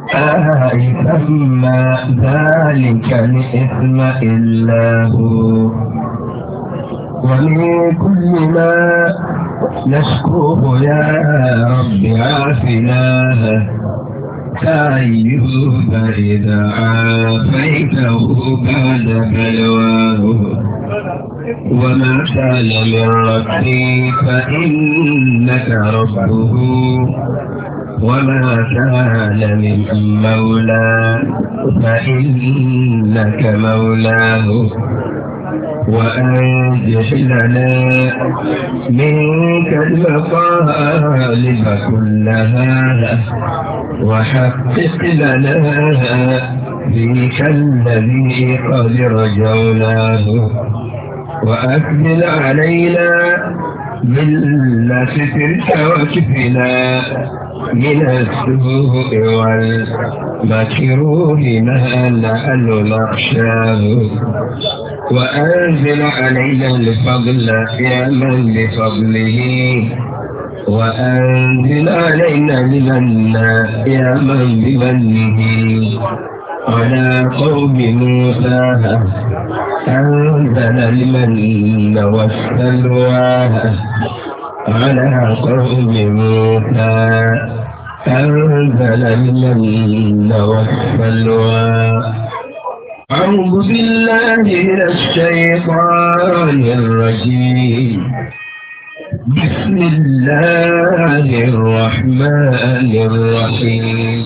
أيثما ذلك الإثم إلا هو ومن كل ما نشكوه يا رب عافناه كأيوب إذا عافيته بعد بلواه وما كان من ربي فإنك ربه وما كان من مولى فإنك مولاه وأنجح لنا منك المطالب كلها وحقق لنا فيك الذي قد رجوناه وأكمل علينا من سترك وكفنا من السوء والمكروه ما نأل نخشاه وأنزل علينا الفضل يا من بفضله وأنزل علينا المنى يا من بمنه على قوم موسى أنزل المن والسلوى على قوم موسى أنزل المن والسلوى أعوذ بالله من الشيطان الرجيم بسم الله الرحمن الرحيم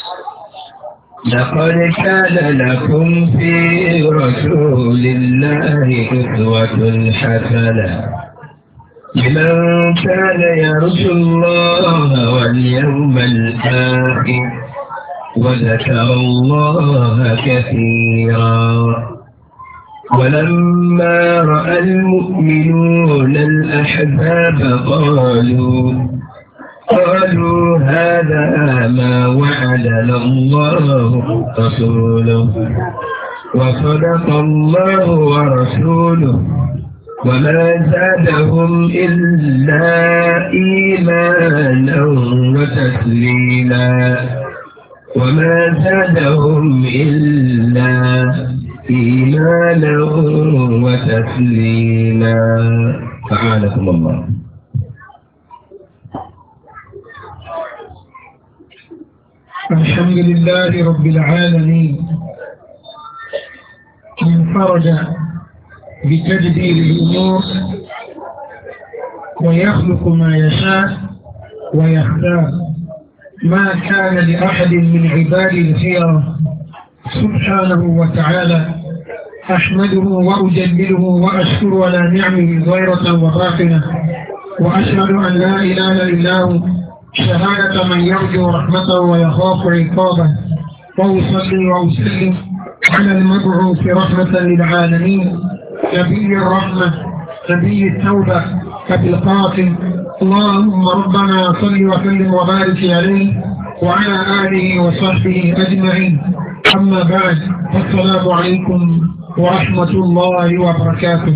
لقد كان لكم في رسول الله أسوة حسنة لمن كان يرجو الله واليوم الآخر وذكر الله كثيرا ولما رأى المؤمنون الأحزاب قالوا قالوا هذا ما وعدنا الله رسوله وصدق الله ورسوله وما زادهم إلا إيمانا وتسليما وما زادهم إلا إيمانا وتسليما فعانكم الله الحمد لله رب العالمين انفرج بتدبير الأمور ويخلق ما يشاء ويختار ما كان لأحد من عباده الخيرة سبحانه وتعالى أحمده وأجلله وأشكر على نعمه ظاهرة وباطنة وأشهد أن لا إله إلا هو شهادة من يرجو رحمته ويخاف عقابه وأصلي وأسلم على المبعوث رحمة للعالمين نبي الرحمة نبي التوبة أبي القاسم اللهم ربنا صل وسلم وبارك عليه وعلى آله وصحبه أجمعين أما بعد السلام عليكم ورحمة الله وبركاته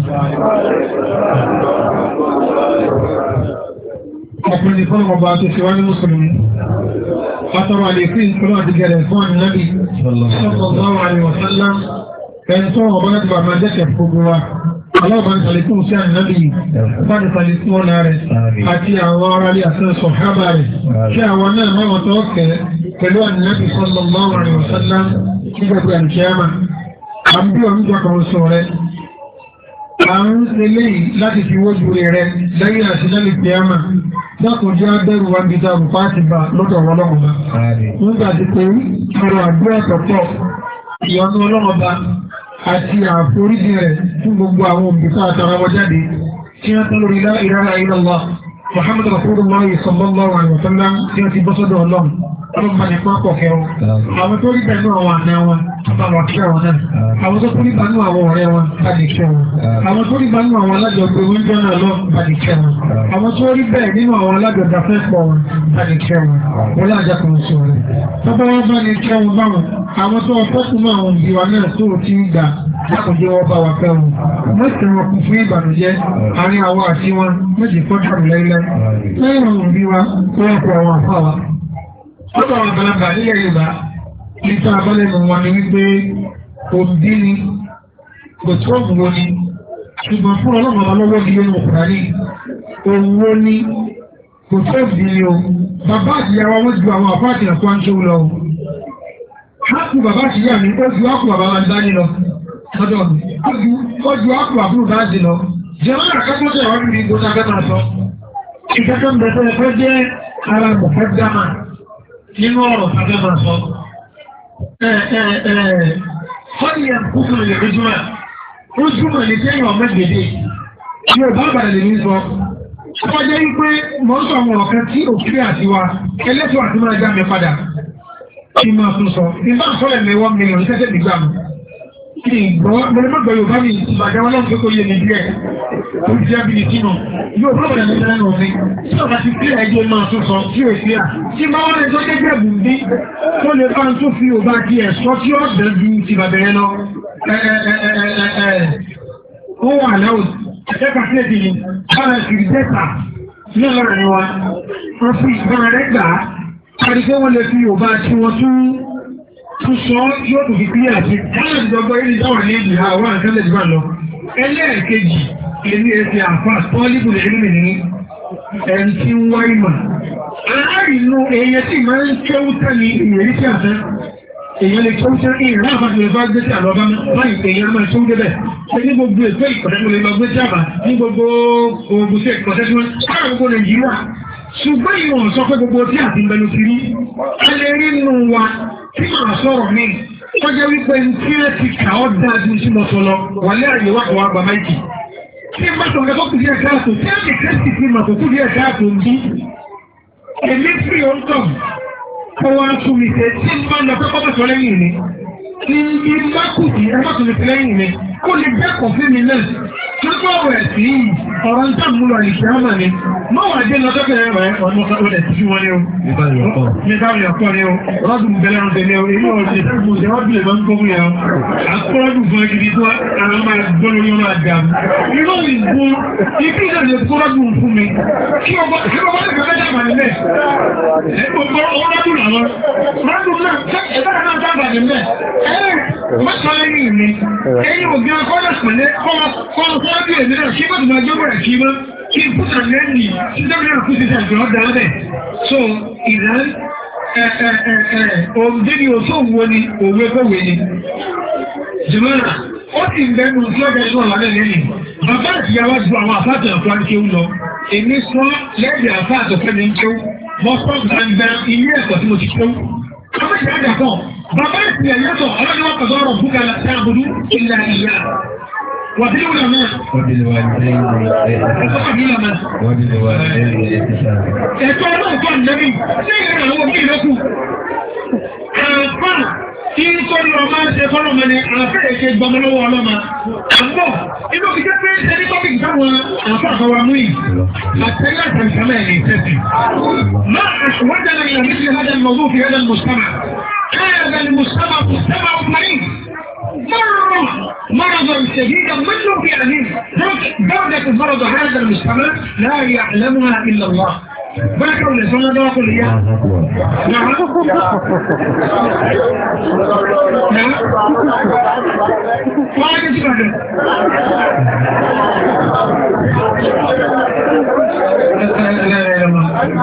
ọkùnrin fún ọba tó ṣe wá ní mùsùlùmí látọrọ àlékún ìpínlẹ̀ àti gẹ̀rẹ̀ fún ànínábì sallallahu alaihi wasallam ẹni tó ọba láti bàbá jẹ́kẹ̀ gbogbo wa aláwọ̀ bá ní sàlékún sí ànínábì bá ní sàlékún ọ̀nà rẹ̀ àti àwọn ará ilé àti sọ̀hábà rẹ̀ kí àwọn náà máa tó kẹ́ pẹ̀lú ànínábì sallallahu alaihi wasallam ní gbogbo àníkíyàmà àbí ọ̀nùjọ kan sọ rẹ̀ à ń eléyìí láti fi wójú rẹ̀ lẹ́yìn àti lẹ́yìn kíyàmà dákùnjẹ́ abẹ́rù wa bí dáàbò pàtì bá lọ́dọ̀ ọlọ́mọba. nígbà tí pé ọrọ̀ àdúrà tọ̀pọ̀ ìyọnu ọlọ́mọba àti àforíjì rẹ̀ fún gbogbo àwọn òbíkà àtàrà wọn jáde tí wọ́n tán lórí la ilaha illallah Muhammadu Rasulullah sallallahu alaihi wasallam tí wọ́n ti bọ́ sọ́dọ̀ ọlọ́run ọlọ́run bá ní pápọ̀ kẹwọn. àwọn tó rí bẹ̀rù àwọn àna wọn bá wà kí àwọn náà. àwọn tó rí bẹ̀rù àwọn ọ̀rẹ́ wọn bá ní kẹ́ wọn. àwọn tó rí bẹ̀rù àwọn alájọgbé oúnjẹ náà lọ bá ní kẹ́ wọn. àwọn tó rí bẹ́ẹ̀ nínú àwọn alájọgbé afẹ́pọ̀ wọn bá ní kẹ́ wọn. wọn lájà kan sọ rẹ̀. tọ́ba wọn bá ní kẹ́ wọn báwọn. àwọn tó ọkọ̀kùn náà àwọn òbí wa náà tó ti ń gbà lákòjọ wọn bá wa fẹ́ wọn. mọ́sí wọn kún fún ìbànújẹ́ àárín àwọn àti wọn méjì fọ́jú lẹ́lẹ́. lẹ́yìn àwọn òbí wa wọ́n kọ àwọn àfa wa lọ́dọ̀ àwọn àgbàlagbà nílẹ̀ Yorùbá níta abálẹ́nu wọn ni wípé òǹdí ni kò tó òǹwò ni ṣùgbọ́n fún ọlọ́run ọba lọ́wọ́ ní inú ọkùnrin òǹwò ni kò tó òǹdí ni o bàbá àtìyàwó wọn ju àwọn àpá àti ẹ̀kọ́ àńṣe lọ o hákù bàbá àtìyà mi ó ju hákù bàbá wa dání lọ lọ́dọ̀ mi ó ju hákù àbúrò bá dì lọ jẹ́wọ́n àkọ́kọ́ tẹ̀ wọ́n ní gbogbo abẹ́ máa sọ ìkẹ́kọ̀ọ́ ń bẹ̀rẹ̀ ẹ̀fọ́ jẹ́ ara mọ̀fẹ́ dámà nínú ọ̀rọ̀ abẹ́ máa sọ fọ́nìyàn kúkú lè lójúmọ̀ lójúmọ̀ ní sẹ́yìn ọmọ gbèdé yóò bá bàrẹ̀ lè ní sọ. Ó jẹ́ wípé mọ̀ ń sọ àwọn ọ̀kan tí òkúrẹ́ àti wa ẹlẹ́tọ̀ àti máa já mi padà kí máa tún sọ. Ìbá sọ̀rọ̀ ẹ̀mẹ̀ wọ́n mílíọ̀nù tẹ́tẹ́ nígbà mi. Kí n gbọ́ mọ̀lẹ́mọ̀gbọ̀ Yorùbá mi ìbàdàn wọn lọ́nà tó yé mi díẹ̀. Ó jẹ́ bí ní tínú. Yóò bá bàrẹ̀ lè lẹ́nu mi. Tí ọ̀gá ti kílẹ̀ ẹjọ́ máa tún sọ tí ò sí à. Tí máa wọ́n lè tó jẹ́ jẹ́ bùnbí tó lè bá ń tó fi òbá di ẹ̀sọ́ tí ó bẹ̀ ju ti bàbẹ̀rẹ̀ lọ. Ó wà láwùjọ ẹ̀ka sílẹ̀dì ni bára ìrì dẹ́ta ní ọlọ́rin wa wọ́n fi ìbára rẹ̀ gbà á kárí pé wọ́n lè fi òbá tí wọ́n tún tún sọ yóò tó fi kílẹ̀ àti káàdì ìdọ́gbọ́ yìí dáwà ní èdè àwọn àǹtẹ́lẹ̀ jù lọ. ẹlẹ́ẹ̀kejì èmi ẹ̀sìn àǹfà pọ́líbù lè rí mi ní ẹni tí ń wá ìmọ̀. aláìnú èèyàn tí máa ń kéwú tẹ́ni ìyẹ̀rí sí àfẹ́ èèyàn lè tó ń tẹ́ ìrìn àfàtì lè bá gbé sí àlọ́ bá báyìí èèyàn máa tó ń débẹ̀ ṣe ní gbogbo ètò ìkọ̀tẹ́kùn lè lọ gbé sí àbá ní gbogbo ogun sí ìkọ̀tẹ́kùn káàrà gbogbo nàìjíríà ṣùgbọ́n ìwọ̀n sọ pé gbogbo tí àti ìbẹ̀lú ti rí a lè rí nù wa tí màá sọ̀rọ̀ mi wọ́n jẹ́ wípé tí ẹ ti kà ọ́ dáa ju sí mọ́tò lọ wà lé àyè wà kọ́ àgbà máìkì tí n bá sọ̀rọ̀ ẹ̀kọ́ kù díẹ̀ káàtó tí ẹ ti kẹ́sì ti mà kó kù díẹ̀ káàtó ń bí èmi fi ọ̀ ń tọ̀ kó wá tún mi ṣe tí n bá lọ pé kọ́kọ́ sọ lẹ́yìn mi tí n bí bá kù sí ẹ má tún mi fi lẹ́yìn mi kó lè dẹ́kọ̀ fún mi náà tó tó ọ̀rọ̀ ẹ̀ sí ọ̀rọ̀ ń tà mú lọ ìṣẹ́ ọmọ mi má wà dé lọ sọ́kẹ́ rẹ̀ ọ̀nà ọ̀dẹ̀ tí wọn ni o. mi bá yọ̀ kọ́ ni o rọ́dùn bẹ̀rẹ̀ ọ̀dẹ̀ ni o èyí ò ṣe fẹ́ fún ìṣẹ́ rọ́dùn ìbọn tó fún yẹn o. àkọ́rọ́dùn fún ẹgbẹ́ tó àwọn máa gbọ́ lórí ọmọ àdá mi. inú ìgbó ibi ìdá lè kọ́rọ́dùn fún mi kí ọba lè fẹ́ dàgbà nílẹ̀. rọ́dùn làwọn rọ́dùn náà ẹ̀dá náà dàgbà nílẹ̀. mọ́tàlẹ́yìn mi ẹ̀yin òbí akọ́lẹ̀ pẹ̀lẹ́ kọ́ ọ̀sán bí èmi náà kí bọ́dùn máa jọ́ bẹ̀rẹ̀ kí mọ́ kí n put an end ní sísẹ́mìnà kú sí ṣàjọ́ ọ̀dà ọ̀dẹ̀. so ìlànà òǹdé ni òṣò wo ni òwe kòwé ni. jùmọ́nà ó sì ń bẹ́nu tí ó bẹ̀rẹ̀ náà lálẹ́ lẹ́yìn. bàbá àtìyàwó ju àwọn àfáàtì ọ̀tọ́ àńkéwú lọ. èmi sọ lẹ́yìn àfáàtì ọ̀fẹ́ mi ń kéwú. mo sọ gbangba ilé ẹ̀kọ́ tí mo ti kéwú. àwọn ìyá àdàkọ̀ bàbá ìsìnyà yàtọ̀ ọlọ́dún wọn kọ̀dọ̀ ọ̀rọ̀ búkà sáàbùdú ìlà ìyá. وبالعلماء وبالوالدين وبالعلماء وبالوالدين إحسانا ẹ̀tọ́ ọlọ́run fún ànábì lẹ́yìn àwọn òbí ìlọ́kù àpá tí tó lọ máa ń ṣe fọ́nà mọ́ ni àfẹ́rẹ́ ṣe gbọmọ lọ́wọ́ ọlọ́mà àbọ̀ inú fi jẹ́ pé ẹni tọ́pìkì táwọn àfọ́ àfọwà mú yìí àtẹ́lẹ̀ àtàlùfẹ́lẹ̀ ní ìtẹ́sì máa àṣùwọ́jà náà ìlànà ìṣẹ́ hajj mọ̀gbọ́n fi hajj mùsùlùmá هذا المجتمع مجتمع مريض مرة مرضا شديدا منه في أمين درجة مرض هذا المجتمع لا يعلمها إلا الله بارك الله سنة دواء كل إياه نعم نعم وعلى كيف لا لا لا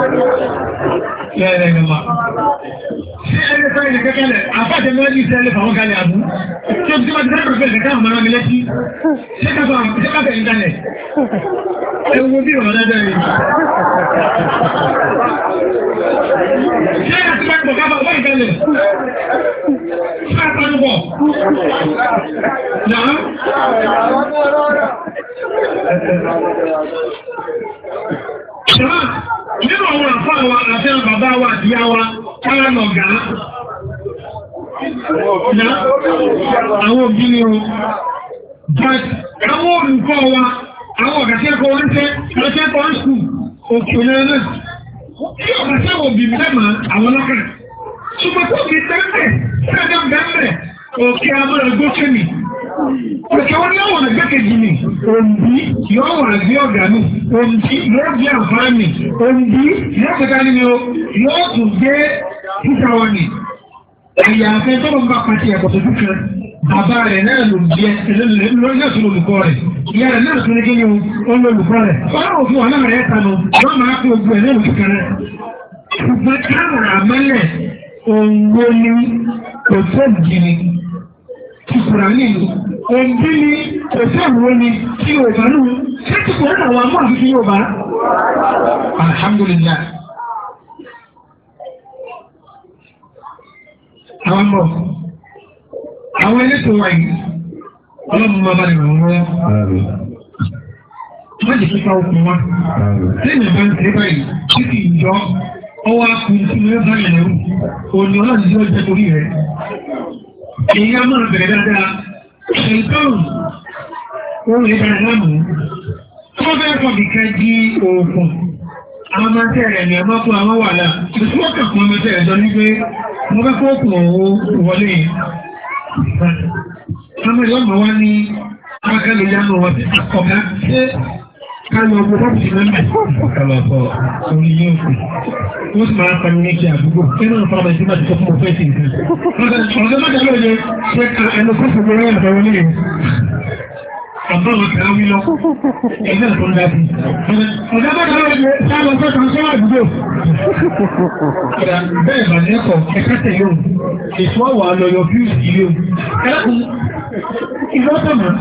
لا لا لا Ṣé ẹni fẹ́ ilẹ̀ kẹ́kẹ́lẹ̀, àfáàjẹ́ mọ́ ní ìṣẹ́lẹ̀ fàwọn kalẹ̀ àbú? Ṣé o ti máa ti fẹ́ pẹ̀lú ẹ̀ká àmọ́ mi létí? Ṣé káfẹ́ ìdálẹ̀? Ẹ wo bí ọ̀rọ̀ dáadáa yìí. Ṣé àti máa pọ̀ káfà ọ̀bá ìdálẹ̀? Ṣé àtàlù pọ̀? Nàá? Ṣé nínú àwọn àfá wa àti àwọn bàbá wa àti ìyá wa kára lọ gà á. Ìyá àwọn òbí ni o. But àwọn olùkọ́ wa, àwọn ọ̀gá tí ẹ̀kọ́ wọn tẹ́, àwọn tí ẹ̀kọ́ wọn skul, òkè náà náà. Kí ọ̀gá tí àwọn òbí mẹ́mà àwọn lọ́kàn. Ṣùgbọ́n tó fi tẹ́lẹ̀, tẹ́lẹ̀ bẹ́ẹ̀ òkè amúra gbókè mi. Òkè wọn yóò wọ̀n ẹgbẹ́kejì mi, òǹbí yóò wọ̀n ẹgbẹ́ ọ̀gá mi, òǹbí yóò gbé àǹfààní mi, òǹbí yóò kẹta ní mi o, yóò tún gbé títà wọn ni. ẹ̀yà afẹ́ tó ń bá pàtì ẹ̀kọ́ tó dúkẹ́ bàbá rẹ̀ náà ló bí ẹ lórí náà tún olùkọ́ rẹ̀ ìyá rẹ̀ náà tún ní kí ni ó ń olùkọ́ rẹ̀ ọ̀rọ̀ òfin wà náà rẹ̀ tanu wọ́n máa fi ogun ẹ̀ náà lù kíkan rẹ̀ ṣùgbọ́n káwọn àmọ́lẹ̀ òǹwó ni kò tó jìnnì kìkùrà nìlú òǹbí ni kò tó òǹwó ni kí Yorùbá nù ṣé kìkùrà náà wà mú àfi kí Yorùbá alhamdulilayi. àwọn bọ̀ àwọn elétò wa yìí ọlọ́run máa bá lè ràn wọ́n wọ́n jẹ́ pípa okùn wa lẹ́yìn ìbá ń tẹ́ báyìí tí kì í jọ ọwọ́ akun tí wọ́n bá yẹn lẹ́rù òní ọlọ́run tí ó jẹ́ torí rẹ̀ èyí á máa bẹ̀rẹ̀ dáadáa ṣèǹtọ́rùn ohun ìdára láàmú wọ́n fẹ́ kọ́ bìkẹ́ di òògùn àwọn máa ń tẹ̀rẹ̀ ní ọmọ fún àwọn wàhálà ìṣúwọ́ kàkún ọmọ tẹ̀rẹ̀ jọ ní pé mo fẹ́ kó kùn owó wọlé yìí ọmọ ìlú ọmọ wa ní akẹ́lẹ̀ yánú wọn ti àkọ́ká ṣé káyọ̀ ọgbọ́n bọ́ọ̀bù sí mẹ́mẹ́ kálọ̀kọ́ orí yóò fi wọ́n sì máa ń pariwo ní ti àdúgbò kẹ́nà ọ̀pọ̀lọpọ̀ ìdí máa ti sọ fún mo fẹ́ sí nǹkan ọ̀dọ́ mọ́jà lóye ṣe ẹnu kó fún mi rẹ́ ẹ̀fẹ́ wọlé yìí Àbá wọn kàá wí lọ, ẹgbẹ́ tó ń dábí. Ọ̀dọ́ mọ́jà lóye sáàlọ́ fẹ́ kan sọ́wọ́ àdúgbò. Bẹ́ẹ̀ bà ní ẹ̀kọ́ ẹ̀kẹ́ tẹ̀lé òun, èso àwọ̀ àlọ́yọ̀ fíùsì ilé òun. Ẹlẹ́kùn, ìlọ́tọ̀mọ̀.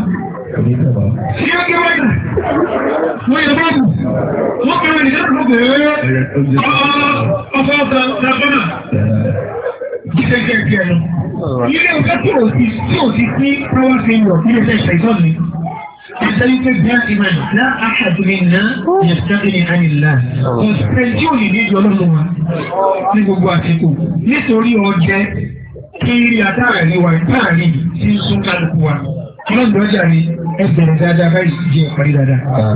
Ṣé ó kí wọ́n dà? Wọ́n yẹ báàbù. Wọ́n kẹ́rẹ́ ní láti lókè rẹ̀. Ọ̀fọ̀ ọ̀fọ̀ làbọ́nà. Jíjẹ́ jẹ́ ìgbẹ́ lọ. Ilé ọ̀gá tí ò ti tí ò ti sí power failure ilé iṣẹ́ ìṣẹ̀gbọ́n mi. Ẹ̀sẹ̀ wípé bí a ti máa nì lá àṣàdùn mi ná yẹ̀sẹ̀ ní ànilá. Ọ̀sẹ̀ tí ò ní ní ìjọ lọ́nà wa ní gbogbo àsìkò. Nítorí ọjẹ́ kí ilé àtàrà ní wa táàrí tí ń sún kálukú wa. Ọlọ́dún ọjà ni ẹgbẹ̀rún dáadáa báyìí jẹ́ ìparí dáadáa.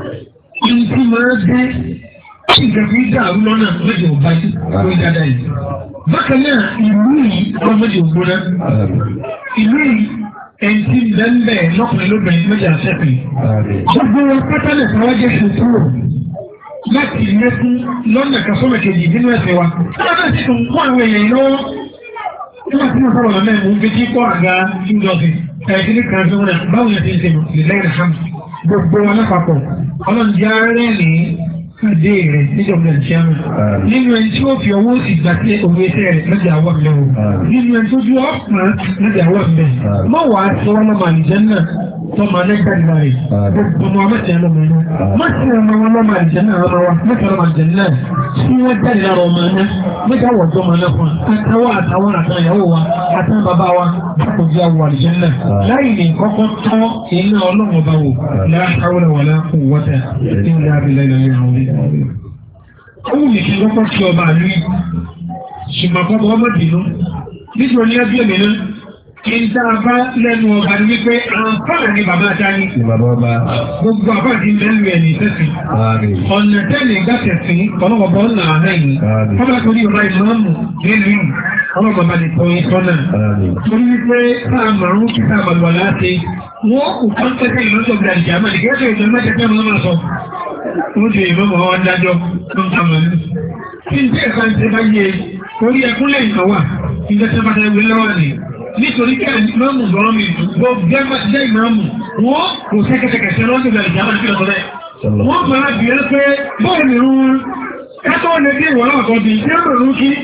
Ìtì máa dé kí nǹkan fi dàrú lọ́nà méjì ò bá sí lórí dáadáa yìí. Bákan náà, ìlú yìí ọlọ́ méjì ò gbóná. Ìlú yìí ẹ̀ǹtí bẹ́ẹ̀ lọ́kùnrin lóbìnrin méjì àṣẹ́pẹ̀. Gbogbo wọn pátá lè fọwọ́ jẹ́ ṣùkúrò láti lékún lọ́nà kásọ́mọ̀ kejì nínú ẹ̀sẹ̀ wa. Ọlọ́dún sì tún kó àwọn èèyàn lọ́wọ́. Nígbà tí mo sọ̀rọ̀ lọ́nà mò ń fi kí kọ́ àga ìjọsìn ẹ̀ẹ́dínní kan tó wọn báwo yẹn ti ń sèmọ̀ lẹ́yìn hàn gbogbo wọn lápapọ̀ ọlọ́njẹ́ arẹ́ ní pàdé rẹ̀ níjọba ìṣẹ́nu nínú ẹni tí ó fi ọwọ́ sì gbà sí òwe iṣẹ́ rẹ̀ lọ́jà àwọ̀ mi o nínú ẹni tó dúró ọ̀pọ̀ lọ́jà àwọ̀ mi mọ̀ wá sí wọn lọ́mọ àlìjẹ́ náà tọ́mọ alẹ́gbà nígbà rẹ̀ gbogbo ọmọ amẹ́tẹ̀ lọ́mọ inú má sí ọmọ wọn lọ́mọ àlìjẹ́ náà ọmọ wa mẹ́tẹ̀ lọ́mọ àlìjẹ́ náà tí wọ́n jáde lára ọmọ náà mẹ́tẹ̀ àwọ̀ tó ọmọ náà fún àtàwọn àtàwọn àtàwọn ìyàwó wa àtàwọn bàbá wa kò jẹ́ àwọ̀ àlìjẹ́ náà láì ní kọ́kọ́ tọ́ iná ọlọ́run ọba wò láhàwọ̀lẹ̀ wà láàkú wọ́tẹ̀ ní ilé abilẹ̀ ilẹ̀ àwọn ilé. ó wù mí kí n kọ́kọ́ kí ọba àlú yìí ṣùgbọ́n kọ́kọ́ ọmọ dìnnú nítorí ẹbí ẹ̀mí náà kí n tá a bá lẹ́nu ọba ní wípé àǹfààní bàbá dání. Bàbá ọba. Gbogbo àbá ti mẹ́lu ẹ̀ ní sẹ́sìn. Ọ̀nà tẹ́lẹ̀ gbàtẹ̀sìn ọlọ́mọba ọ̀nà àhẹ́yìn. Ọba torí ọba ìmáàmù nínú yìí ọlọ́mọba ní tọ́yìn sọ́nà. Torí wípé káà màrún kí káà màlúwà láti. Wọ́n kò kán tẹ́tẹ́ ìmọ̀tò gbà ìjà máa nìkẹ́ tó ìjọba tẹ́tẹ́ mọ́ máa sọ. Wọ́n ti ìmọ̀mọ̀ wọn dájọ́ tó ń ta màlú. Kí n tẹ́ ẹ̀ka ń tẹ́ bá yẹ orí ẹkúnlẹ̀ ìnáwà ìjọba tẹ́ bá tẹ́ wí lọ́wọ́ ni nítorí kí ìmáàmù lọ́rọ́ mi gbogbo jẹ́ ìmáàmù wọ́n kò sẹ́kẹ̀kẹ̀kẹ̀ lọ́dún ìgbà ìjà máa ń kílọ̀ sọ́lẹ̀. wọ́n fara bí ẹ pé bọ́ọ̀ ni rún kátó lè dé ìwọ̀n náà kan bí ṣé ń rún kí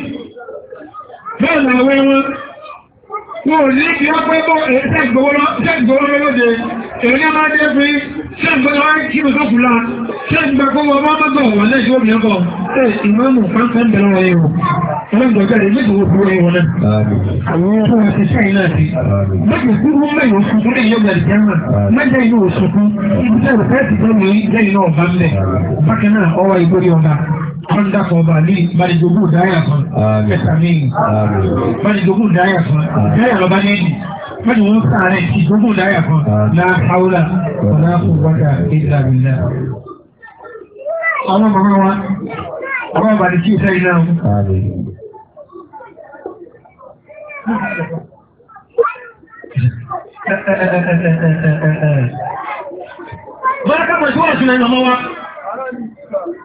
bẹ́ẹ̀ ni àwọn ẹwọn wọn ò ní kí wọ́n pẹ́ bọ́ ẹ̀ẹ́sẹ̀ ìgbowó lọ́wọ́de èrè ní máa dé pé ṣé ìgbọ́dọ̀ wá kí mi sọ́kù lá ṣé ìgbà kó wọ́n bá mọ́gbọ̀n wọ́n lẹ́jọ́ obìnrin kan ẹ̀ ìmáàmù fáńfẹ́ ń bẹ̀rẹ̀ wọ́n yẹn o ọlọ́gbọ̀n jáde méjì wo fún ẹ̀wọ̀n náà àwọn tó wá ti sẹ́yìn náà sí méjì kúrú mẹ́yìn oṣù tó lè yọ gbàdì jẹ́mà mẹ́jẹ inú oṣù fún ibi tẹ́ ò fẹ́ẹ́ ti tó ní lẹ́yìn náà ọba ńlẹ̀ bákan náà ọwọ́ ìgbórí ọba kọ́ńdàkọ̀ ọba ní balẹ̀jogún dáyà kan ẹ̀sà míì balẹ̀jogún dáyà kan dáyà lọ́ba ní ẹ̀dì mẹ́jọ wọn sáré ìjogún dáyà kan náà haúlà ọ̀nà kò wájà ìlà ìlà. àwọn màmá wa àwọn àbàdì tí ì sẹ́yìn náà Mọ́lá ká mọ̀ sí wọ́n sílẹ̀ ìmọ̀ wa.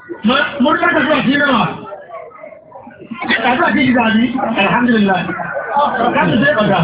Mọ́lá ká sí wọ́n sílẹ̀ wa. Ẹ̀tàbí àti ìgbà ní, alhamdulillah. káṣí ṣe ọ̀dà.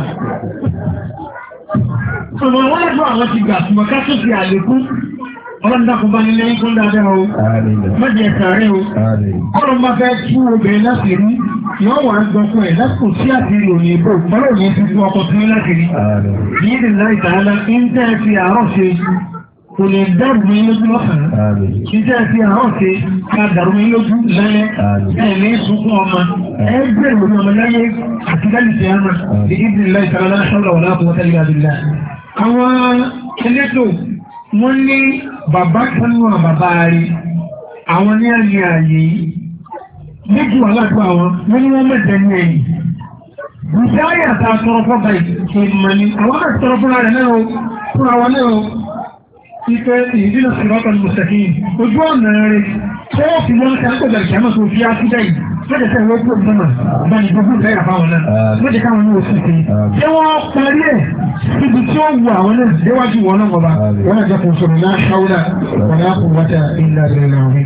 Sọ̀rọ̀ wọ́n lẹ́gbọ́n àwọn ti gbà ṣùgbọ́n káṣí ṣe àlékún. Ọlọ́run dákun bá nílé ń kún dáadáa o. Mọ̀jẹ̀ sàárẹ̀ o. Ọlọ́run bá fẹ́ tú obìnrin láti rí. Yọ́ wà ń gbọ́ fún ẹ̀ lásìkò sí àti ìròyìn ìbò. Ọlọ́run ní ti fún ọkọ̀ tún láti rí. Yìí ni láì tààlà ń tẹ́ ẹ fi àárọ̀ ṣe kò lè dẹ́rù mi lójú lọ́sàn-án. Iṣẹ́ ti àárọ̀ ṣe ká dàrú mi lójú lálẹ́. Ẹ ní sunkún ọmọ. Ẹ bẹ̀rẹ̀ lórí ọmọ láyé àti láti ṣe àmà. Ní ìdílé láì sára láti ṣọ́ọ̀lá wọ̀lá kò wọ́tẹ́lẹ̀ àdìlá. Àwọn elétò wọ́n ní bàbá kan nù bàbá rí. Àwọn ní àyè àyè yìí. Méjì wà ládùúgbò àwọn. Wọ́n ní wọ́n mẹ́tẹ̀ ní ẹ̀yìn. Bùsáyà ta tọrọ fọ́ báyìí. Ìmọ̀ ni àwọn náà tọrọ fúnra rẹ̀ náà o. Fúnra wọn náà o ife ìdílé sọ̀rọ̀tọ̀ mùsàkín ojú ọ̀nà rẹ̀ tó fi wọ́n ká gbọ́dọ̀ ìkàmọ́ tó fi ákúdá yìí lọ́dẹ̀ tẹ́ ìwé tó gbọ́mọ̀ bá ní gbogbo ìfẹ́ yà fáwọn náà lọ́dẹ̀ káwọn ní oṣù tí ṣé wọ́n parí ẹ̀ síbi tí ó wù àwọn náà déwájú wọn náà wọba wọn náà jẹ́ kó sọ̀rọ̀ náà ṣáwúlà wọn náà kó wájà ilà rẹ̀ náà wí.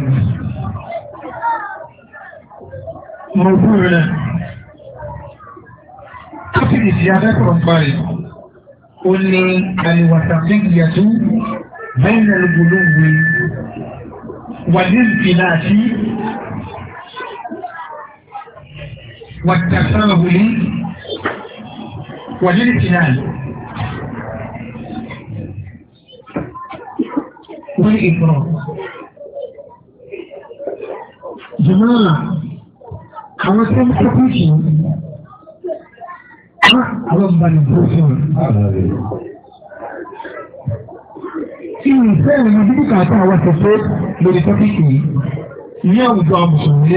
mo fún rẹ̀ káfíìnì tí a fẹ́ sọ̀rọ̀ parí ó ní àlìwàsàfíìyàtú بين الغلو والانفلات والتساهل والامتنان والإفراط جماعة àwọn tó ń kókó sí àwọn ìbànú tó fún un ìfẹ́ ìrìn bí kàtà àwọn ṣẹ̀ṣẹ̀ lórí tọ́pìkì yìí ní àwùjọ àmùsùn